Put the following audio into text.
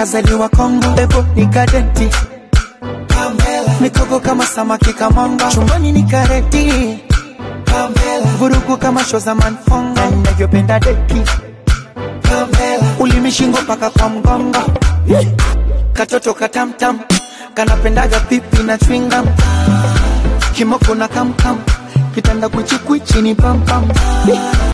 kazaliwa Kongo, ebo ni kadenti mikoko kama samaki kamanga, chumbani ni kareti vurugu kama show za manfonga, navyopenda deki ulimi shingo mpaka kwa mgongo, katoto katamtam kanapendaga pipi na chwingam, kimoko na kamkam, kitanda kwichikwichi ni pampam